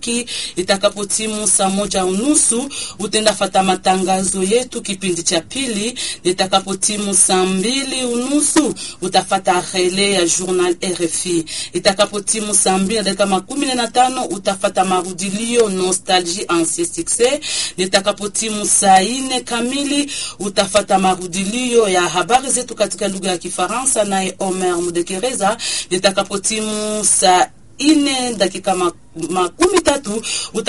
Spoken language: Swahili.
Mashariki. Itakapotimu saa moja unusu utenda fata matangazo yetu kipindi cha pili. Itakapotimu saa mbili unusu utafata rele ya journal RFI. Itakapotimu saa mbili na dakika makumi na tano utafata marudilio nostalgie ancien succès. Itakapotimu saa ine kamili utafata marudilio ya habari zetu katika lugha ya Kifaransa naye Omer Mudekereza. Itakapotimu saa ine dakika makumi tatu